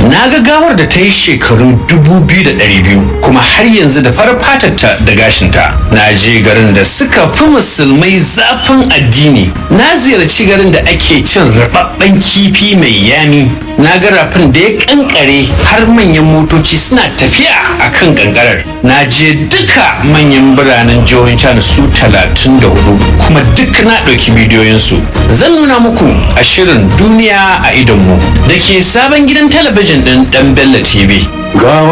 na ga gawar da ta yi shekaru 2,200 kuma har yanzu da farar fatarta da gashinta na je garin da suka fi musulmai zafin addini na ziyarci garin da ake cin rababben kifi mai yami na ga rafin da ya kankare har manyan motoci suna tafiya a kan kankarar na je duka manyan biranen jihohin china su 34 kuma duk na ɗauki bidiyoyinsu zan nuna muku a shirin duniya a idonmu da ke sabon gidan talabijin ɗin ɗan bello tv gawa